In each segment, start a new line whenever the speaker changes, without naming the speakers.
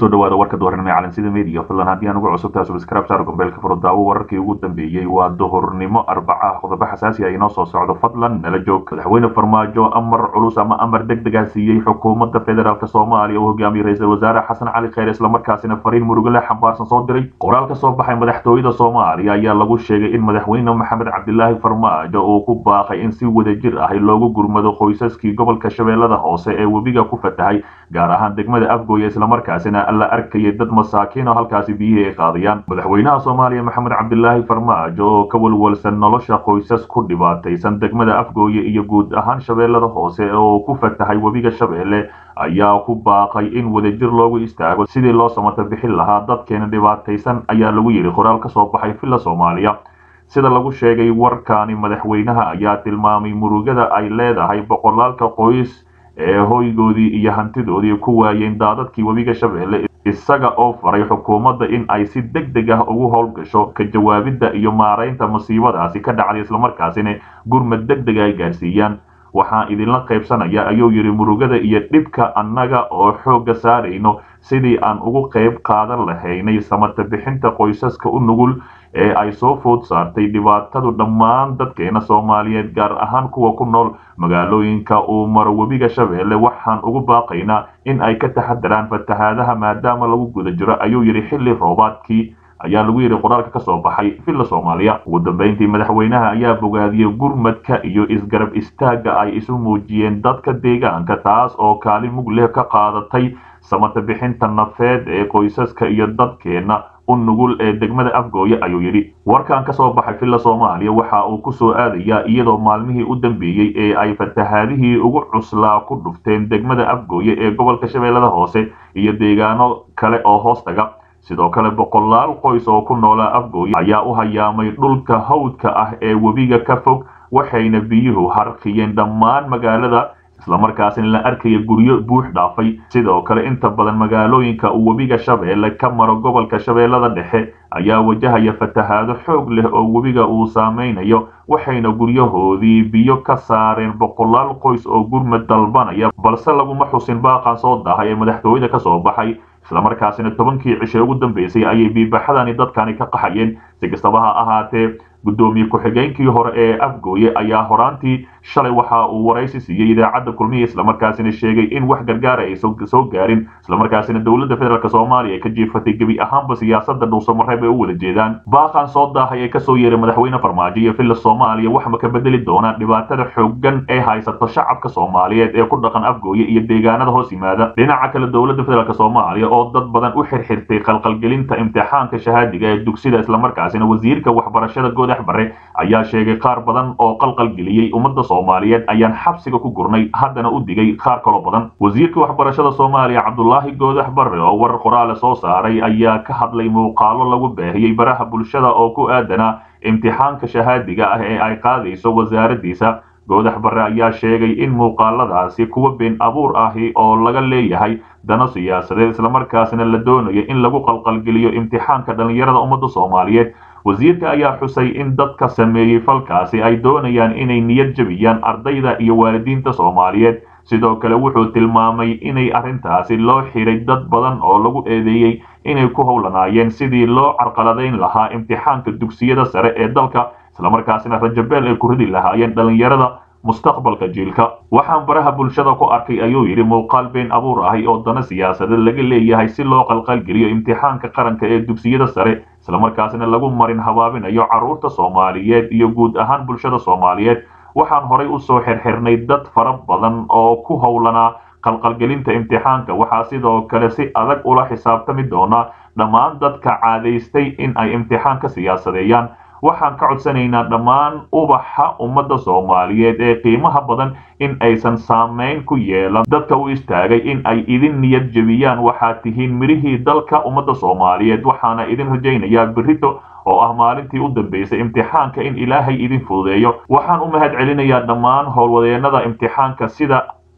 kusoo dhawaada warka duhurnimo ee calansida media fadlan haddii aan ugu cusubtahay subscribe saar gombeelka furo daawo wararkii ugu dambeeyey waa duhurnimo arbaca qodobo xasaasi ah inoo soo socdo fadlan nala joog madaxweyne farmaajo amar culus ama amar deg deg ah siiyey xukuumadda federaalk soomaaliya uu hogaamiyey ra-iisul wasaare xasan cali kheyr islamarkaasina fariin murugale xambaarsan soo diray qoraal ka soo baxay madaxtooyada soomaaliya ayaa lagu sheegay in madaxweyne maxamed cabdilaahi farmaajo uu ku baaqay in si wadajir ah loogu gurmado qoysaskii gobolka shabeellada hoose ee webiga ku fatahay gaar ahaan degmada afgooye islamarkaasina la arkayay dad masaakiin oo halkaasi biyihii ay qaadayaan madaxweynaha soomaaliya maxamed cabdilaahi farmaajo oo ka walwalsan nolosha qoysas ku dhibaataysan degmada afgooye iyo guud ahaan shabeellada hoose oo ku fatahay webiga shabeelle ayaa ku baaqay in wadajir loogu istaago sidii loo samato bixin lahaa dadkeena dhibaataysan ayaa lagu yidhi qoraal ka soo baxay villa soomaaliya sida lagu sheegay warkaani madaxweynaha ayaa tilmaamay murugada ay leedahay boqolaalka qoys ee hoygoodii iyo hantidoodii ku waayeen daadadkii webiga shabeelle isaga oo faray xukuumadda in ay si deg deg ah ugu howlgasho ka jawaabidda iyo maaraynta masiibadaasi ka dhacday islamarkaasina gurmad deg deg ay gaarsiiyaan waxaan idinla qaybsanaya ayuu yidhi murugada iyo dhibka annaga oo xoogga saarayno sidii aan ugu qayb qaadan lahaynay samata bixinta qoysaska u nugul ee ay soo food saartay dhibaatadu dhammaan dadkeena soomaaliyeed gaar ahaan kuwa ku nool magaalooyinka uu maro webiga shabeelle waxaan ugu baaqaynaa in ay ka taxadaraan fatahaadaha maadaama lagu guda jiro ayuu yidhi xilli roobaadkii ayaa lagu yidhi qoraalka ka soo baxay villa soomaaliya ugu dambeyntii madaxweynaha ayaa bogaadiyey gurmadka iyo isgarab istaagga ay isu muujiyeen dadka deegaanka taas oo kaalin mug leh ka qaadatay samata bixinta nafeed ee qoysaska iyo dadkeenna u nugul ee degmada afgooye ayuu yidhi warkan ka soo baxay villa soomaaliya waxa uu ku soo aadayaa iyadoo maalmihii u dambeeyey ee ay fatahaadihii ugu cuslaa ku dhufteen degmada afgooye ee gobolka shabeellada hoose iyo deegaano kale oo hoos taga sidoo kale boqolaal qoys oo ku noolaa afgooye ayaa u hayaamay dhulka hawdka ah ee webiga ka fog waxayna biyuhu harqiyeen dhammaan magaalada islamarkaasina la arkaya guryo buux dhaafay sidoo kale inta badan magaalooyinka uu webiga shabeelle ka maro gobolka shabeellada dhexe ayaa wajahaya fatahaado xoog leh oo webiga uu saameynayo waxayna guryahoodii biyo ka saareen boqolaal qoys oo gurmad dalbanaya balse laguma xusin baaqan soo dahay ee madaxtooyada ka soo baxay islamarkaasina tobankii cishe ugu dambeysay ayay biibaxadani dadkani ka qaxayeen si kastaba ha ahaatee guddoomiye ku-xigeenkii hore ee afgooye ayaa horaantii shalay waxa uu waraysi siiyey idaacadda kulmiya islamarkaasina sheegay in wax gargaara ay soo gaarin islamarkaasina dowladda federaalk soomaaliya ay ka jiifatay gebi ahaanba siyaasada dhuusamareeb ay u wada jeedaan baaqan soo daahay ee kasoo yeeray madaxweyne farmaajo iyo villa soomaaliya waxma ka bedeli doonaan dhibaatada xoogan ee haysato shacabka soomaaliyeed ee ku dhaqan afgooye iyo deegaanada hoos yimaada dhinaca kale dowladda federaalk soomaaliya oo dad badan u xirxirtay qalqalgelinta imtixaanka shahaadiga ee dugsida islamarkaasina wasiirka waxbarashada goodax bare ayaa sheegay qaar badan oo qalqalgeliyey ummadda soomaaliyeed ayaan xabsiga ku gurnay haddana u digay qaar kaloo badan wasiirka waxbarashada soomaaliya cabdulaahi goodax bare oo warar qoraale soo saaray ayaa ka hadlay muuqaalo lagu baahiyey baraha bulshada oo ku aadanaa imtixaanka shahaadiga ah ee ay qaadayso wasaaraddiisa goodax bare ayaa sheegay in muuqaaladaasi kuwa been abuur ahi oo laga leeyahay dano siyaasadeed islamarkaasina la doonayo in lagu qalqalgeliyo imtixaanka dhallinyarada ummadda soomaaliyeed wasiirka ayaa xusay in dadka sameeyey falkaasi ay doonayaan inay niyad jebiyaan ardayda iyo waalidiinta soomaaliyeed sidoo kale wuxuu tilmaamay inay arrintaasi loo xiray dad badan oo lagu eedeeyey inay ku howlanaayeen sidii loo carqaladayn lahaa imtixaanka dugsiyada sare ee dalka islamarkaasina rajabeel ay ku ridi lahaayeen dhallinyarada mustaqbalka jiilka waxaan baraha bulshada ku arkay ayuu yidhi muuqaal been abuur ahi oo dana siyaasadeed laga leeyahay si loo qalqalgeliyo imtixaanka qaranka ee dugsiyada sare islamarkaasina lagu marin habaabinayo carruurta soomaaliyeed iyo guud ahaan bulshada soomaaliyeed waxaan horay u soo xirxirnay dad fara badan oo ku howlanaa qalqalgelinta imtixaanka waxaa sidoo kale si adag ula xisaabtami doonaa dhammaan dadka caadaystay in ay imtixaanka siyaasadeeyaan waxaan ka codsanaynaa dhammaan ubaxa ummadda soomaaliyeed ee qiimaha badan in aysan saamayn ku yeelan dadka u istaagay in ay idin niyad jebiyaan waxaad tihiin midhihii dalka ummadda soomaaliyeed waxaana idin rajaynayaa berito oo ah maalintii u dambeysay imtixaanka in ilaahay idin fududeeyo waxaan u mahad celinayaa dhammaan howlwadeennada imtixaanka sida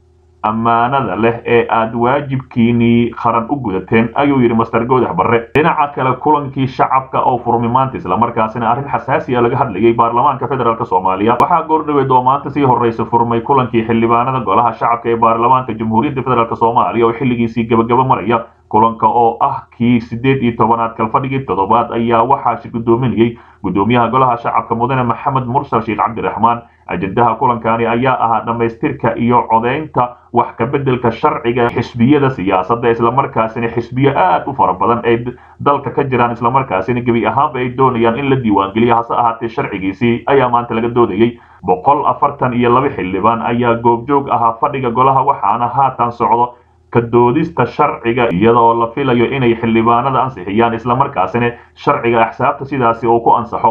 ammaanada leh ee aad waajibkiinii qaran u gudateen ayuu yidhi master goodax barre dhinaca kale kulankii shacabka oo furmi maanta islamarkaasina arrin xasaasi a laga hadlayay baarlamaanka federaalk soomaaliya waxaa goordhaweed oo maanta sii horreysa furmay kulankii xildhibaanada golaha shacabka ee baarlamaanka jamhuuriyadda federaalk soomaaliya oo xilligiisii gabagaba maraya kulanka oo ah kii sideed iyo tobanaad kalfadhigii toddobaad ayaa waxaa shi guddoominayey guddoomiyaha golaha shacabka mudane maxamed mursal sheekh cabdiraxmaan ajendaha kulankani ayaa ahaa dhammaystirka iyo codaynta wax kabeddelka sharciga xisbiyada siyaasadda islamarkaasina xisbiyo aad u fara badan ay dalka ka jiraan islamarkaasina gebi ahaanba ay doonayaan in la diiwaangeliyo hase ahaatee sharcigiisii ayaa maanta laga doodayey boqol afartan iyo laba xildhibaan ayaa goobjoog ahaa fadhiga golaha waxaana haatan socdo ka doodista sharciga iyadoo la filayo inay xildhibaanada ansixiyaan islamarkaasina sharciga axsaabta sidaasi uu ku ansaxo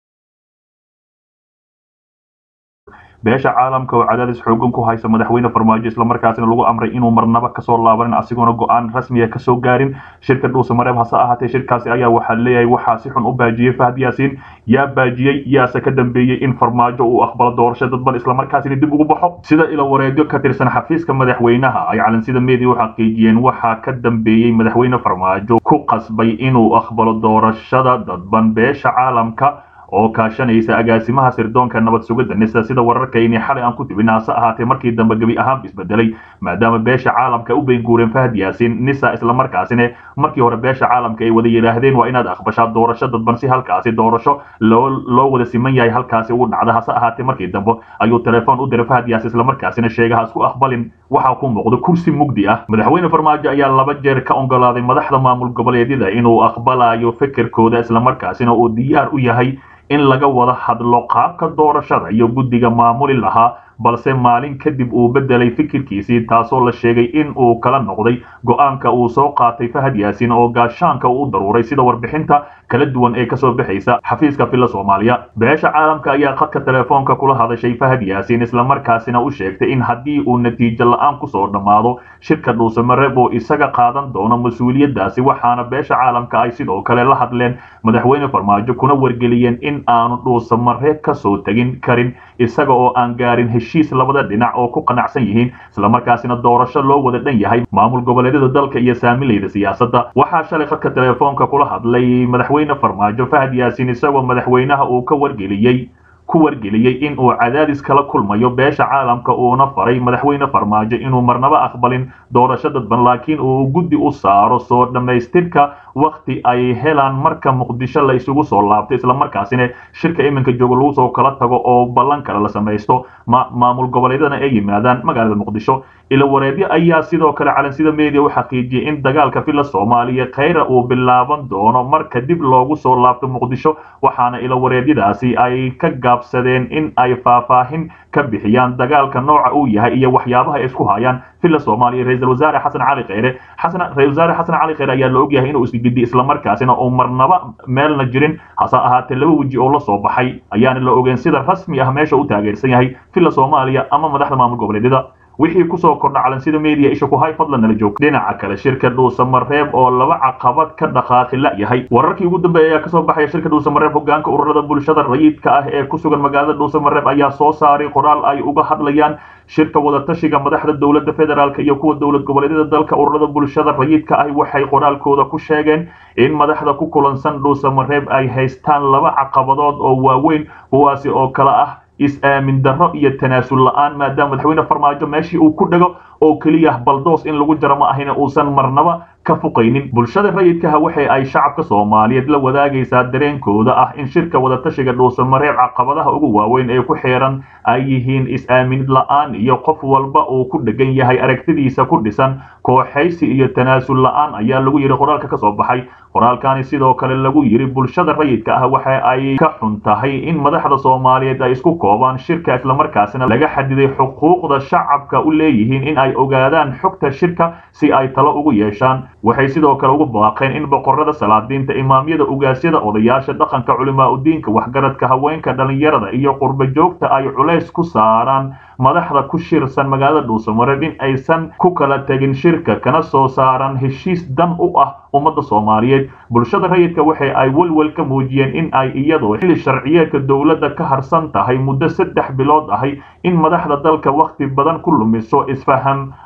beesha caalamka oo cadaadis xoogan ku haysa madaxweyne farmaajo islamarkaasina lagu amray inuu marnaba kasoo laabanin asigoona go-aan rasmiya kasoo gaarin shirka dhuuse mareeb hase ahaatee shirkaasi ayaa waxaa leeyahay waxaa si xun u baajiyey fahad yaasiin yaa baajiyey yaase ka dambeeyey in farmaajo uu aqbalo doorasho dadban islamarkaasina dib ugu baxo sida ilo wareegyo ka tirsan xafiiska madaxweynaha ay calansida media u xaqiijiyeen waxaa ka dambeeyey madaxweyne farmaajo ku qasbay inuu aqbalo doorashada dadban beesha caalamka oo kaashanaysa agaasimaha sirdoonka nabad sugidda nisa sida wararkayni xalay aan ku tibin hase ahaatee markii dambe gebi ahaanba isbedelay maadaama beesha caalamka u beenguureen fahad yaasiin nisa islamarkaasina markii hore beesha caalamka ay wada yidhaahdeen waa inaad aqbashaa doorasho dadban si halkaasi doorasho loo loo wada siman yahay halkaasi ugu dhacda hase ahaatee markii dambe ayuu telefoon u diray fahad yaasiin islamarkaasina sheega ha isku aqbalin waxaa ku muuqdo kursi mugdi ah madaxweyne farmaajo ayaa laba jeer ka ogolaaday madaxda maamul goboleedyada inuu aqbalayo fikirkooda islamarkaasina uu diyaar u yahay in laga wada hadlo qaabka doorashada iyo guddiga maamuli lahaa balse maalin kadib uu bedelay fikirkiisii taasoo la sheegay in uu kala noqday go-aanka uu soo qaatay fahad yaasiin oo gaashaanka uu u daruuray sida warbixinta kala duwan ee kasoo baxaysa xafiiska filla soomaaliya beesha caalamka ayaa khadka telefoonka kula hadashay fahad yaasiin islamarkaasina u sheegtay in haddii uu natiijo la-aan kusoo dhammaado shirka dhuusamareeb oo isaga qaadan doono mas-uuliyaddaasi waxaana beesha caalamka ay sidoo kale la hadleen madaxweyne farmaajo kuna wargeliyeen in aanu dhuusamareeb kasoo tegin karin isaga oo aan gaarin heshiis labada dhinac oo ku qanacsan yihiin islamarkaasina doorasho loo wada dhan yahay maamul goboleedyada dalka iyo saamilayda siyaasadda waxaa shalay khadka telefoonka kula hadlay madaxweyne farmaajo fahad yaasiin isagoo madaxweynaha uu ka wargeliyey ku wargeliyey in uu cadaadis kala kulmayo beesha caalamka uuna faray madaxweyne farmaajo inuu marnaba aqbalin doorasho dadban laakiin uu guddi u saaro soo dhammaystirka wakti ay helaan marka muqdisho la isugu soo laabto islamarkaasina shirka iminka joogo lagu soo kala tago oo ballan kale la samaysto maamul goboleedyadana ay yimaadaan magaalada muqdisho ilo wareedyo ayaa sidoo kale calansida media u xaqiijiyey in dagaalka filla soomaaliya khayra uu bilaaban doono marka dib loogu soo laabto muqdisho waxaana ilo wareedyadaasi ay ka gaabsadeen in ay faahfaahin ka bixiyaan dagaalka nooca uu yahay iyo waxyaabaha ay isku hayaan filla soomaaliya ra-iisul wasaare xasan cali kheyre xasan ra-isul wasaare xasan cali kheyre ayaa la ogyahay inuu isgidi islamarkaasina uu marnaba meelna jirin hase ahaatee laba weji oo la soo baxay ayaana la ogeen sida rasmi ah meesha u taageersan yahay filla soomaaliya ama madaxda maamul goboleedyada wixii kusoo kordha calansida media isha ku hay fadlan nala joog dhinaca kale shirka dhuusamareeb oo laba caqabad ka dhaqaaqi la yahay wararkii ugu dambeeya ayaa kasoo baxaya shirka dhuusamareeb hogaanka ururada bulshada rayidka ah ee ku sugan magaalada dhuusamareeb ayaa soo saaray qoraal ay uga hadlayaan shirka wadatashiga madaxda dowladda federaalk iyo kuwa dowlad goboleedyada dalka ururada bulshada rayidka ah waxay qoraalkooda ku sheegeen in madaxda ku kulansan dhuusamareeb ay haystaan laba caqabadood oo waaweyn kuwaasi oo kale ah is-aamin darro iyo tanaasul la-aan maadaama madaxweyne farmaajo meeshii uu ku dhego oo keliya baldoos in lagu jaro ma ahina uusan marnaba ka fuqaynin bulshada rayidkaha waxa ay shacabka soomaaliyeed la wadaagaysaa dareenkooda ah in shirka wadatashiga dhuusamareeb caqabadaha ugu waaweyn ee ku xiran ay yihiin is-aaminid la-aan iyo qof walba uu ku dhegan yahay aragtidiisa ku dhisan kooxaysi iyo tanaasul la-aan ayaa lagu yidhi qoraalka ka soo baxay qoraalkani sidoo kale lagu yidhi bulshada rayidka ah waxa ay ka xun tahay in madaxda soomaaliyeed ay isku koobaan shirka islamarkaasina laga xadiday xuquuqda shacabka u leeyihiin in ay ogaadaan xogta shirka si ay talo ugu yeeshaan waxay sidoo kale ugu baaqeen in boqorada salaadiinta imaamyada ugaasyada odayaasha dhaqanka culimaa udiinka waxgaradka haweenka dhalinyarada iyo qurbo joogta ay culays ku saaraan madaxda ku shirsan magaalada dhuusamareeb in aysan ku kala tegin shirka kana soo saaran heshiis dan u ah ummadda soomaaliyeed bulshada rayidka waxa ay welwel ka muujiyeen in ay iyadoo xilli sharciyeedka dowladda ka harsan tahay muddo saddex bilood ahay in madaxda dalka wakhti badan ku lumiso isfaham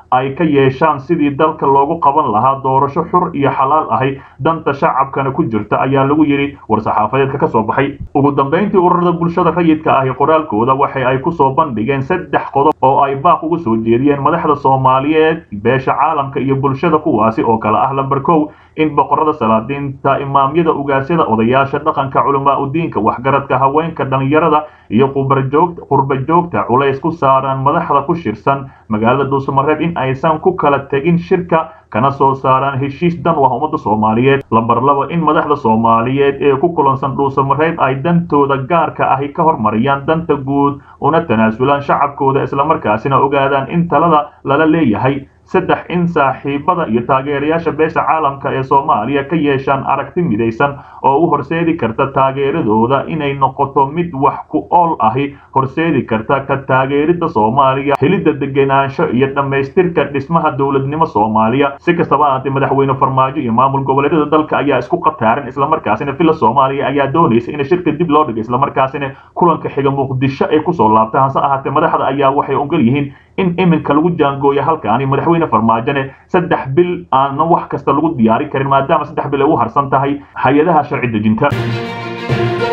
ay ka yeeshaan sidii dalka loogu qaban lahaa doorasho xur iyo xalaal ahi danta shacabkana ku jirta ayaa lagu yidhi war-saxaafadeedka ka soo baxay ugu dambayntii ururada bulshada rayidka ahi qoraalkooda waxa ay ku soo bandhigeen saddex qodob oo ay baaq ugu soo jeediyeen madaxda soomaaliyeed beesha caalamka iyo bulshada kuwaasi oo kale ah lamber kow in boqorada salaadiinta imaamyada ugaasyada odayaasha dhaqanka culamaa udiinka waxgaradka haweenka dhallinyarada iyo qurba joogta culays ku saaran madaxda ku shirsan magaalada dhuusamareeb in aysan ku kala tegin shirka kana soo saaraan heshiis dan wah ummadda soomaaliyeed lamber laba in madaxda soomaaliyeed ee ku kulansan dhuusamareeb ay dantooda gaarka ahi ka hormariyaan danta guud una tanaasulaan shacabkooda islamarkaasina ogaadaan in talada lala leeyahay saddex in saaxiibada iyo taageerayaasha beesha caalamka ee soomaaliya ka yeeshaan aragti midaysan oo u horseedi karta taageeradooda inay noqoto mid wax ku ool ahi horseedi karta ka taageeridda soomaaliya helidda degenaansho iyo dhammaystirka dhismaha dowladnimo soomaaliya si kastaba ahaatee madaxweyne farmaajo iyo maamul goboleedyada dalka ayaa isku qataaran islamarkaasina villa soomaaliya ayaa doonaysa in shirka dib loo dhigo islamarkaasina kulanka xiga muqdisho ay kusoo laabta hase ahaatee madaxda ayaa waxay ogol yihiin in iminka lagu jaangooya halkaani madaxweyne farmaajone saddex bil aana wax kasta lagu diyaari karin maadaama saddex bil ay u harsan tahay hay-adaha sharci dejinta